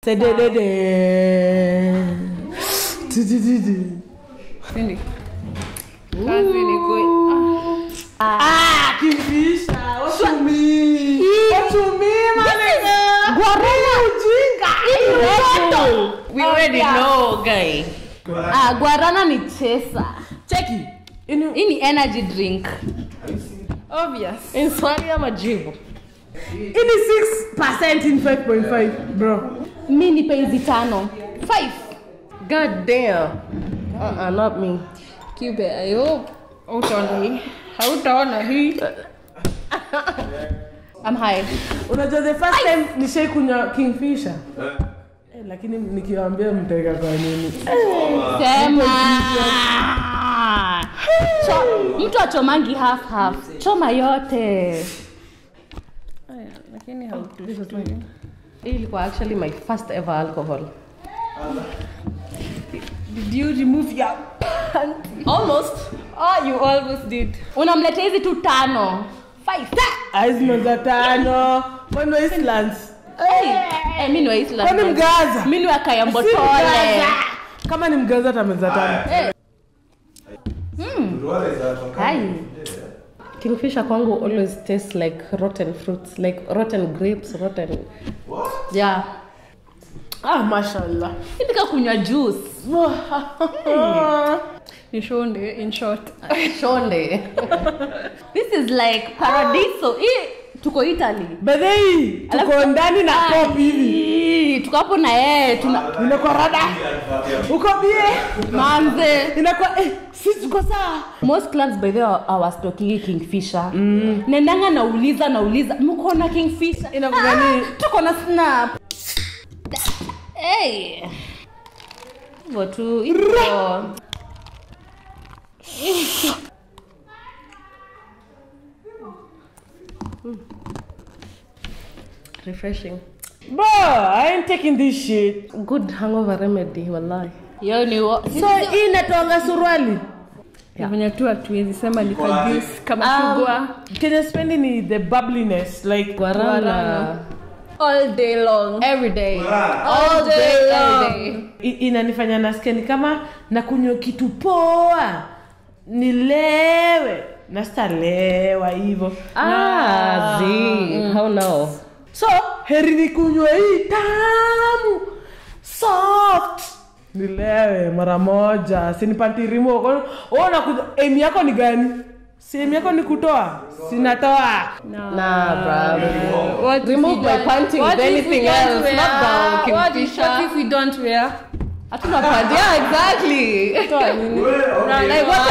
Tededede. Tidididi. Sindi. Kazi ni kwe. Ah, Kingfisher, what you mean? What you mean, my nigga? Guarana. Ujinga. We already know, guy. Ah, guarana ni chesa Cheki. Ini hii ni energy drink Obvious. ni swali ama jibu ini 6% in 5.5, bro. mi nipe hizi tano five God damn. Uh-uh, not me. Kibe, I hope. Hautaona hii. Hautaona hii. I'm high Unajua the first time nishai kunywa Kingfisher. Eh, lakini nikiwaambia mtaweka kwa nini? sema Cho- mtu achomangi half half choma yote Aya, lakini hautustui. Hii ilikuwa actually my first ever alcohol. Did you remove your Almost. Oh, you almost did. unamletea hizi tu tano five Aizma za tano. Kwani wa Islands? hey. hey, mi ni wa Island. Kwani Mgaza? mi ni wa Si kayambotole Mgaza. Kama ni Mgaza tameza tano. Hai. Kingfisher kwangu always tastes like rotten fruits, like rotten grapes, rotten. Yeah. Ah, mashallah. Hivi kunywa juice Ni shonde, in short. Shonde. this is like paradiso hii tuko italy Bedhei, tuko ndani na kopi hivi. Ii, tuko hapo na yeye tuna Inakuwa rada. Uko bie. manze Inakuwa eh, sisi tuko sawa. most clubs by the way hawastokigi kingfisher mm. nendanga nauliza nauliza mko na kingfisher Inakuwa gani? tuko na snap hey. hivyo tu hivyo Refreshing. Bro, I ain't taking this shit. Good hangover remedy, wallahi. hiyo ni wa- So hii inatoanga suruali. Yeah. Venye tu hatuwezi sema ni ka juice kama chugwa Kenya spendi ni the bubbliness like Guarana. all day long. Every day. All day long. Every day. I- inanifanya nasikia ni kama nakunywa kitu poa nilewe na sitalewa hivyo Ah, zi. How now? so heri nikunywe hii tamu soft nilewe mara moja sinipantirimo nakuja emi yako ni gani si emi yako ni kutoa sinatoa Nah, bro. What if Remove we my don't- panties, what if we anything don't else, wear- not down, What if, Kingfisher. what if we don't wear? Hatuna pad. Yeah, exactly. No, like what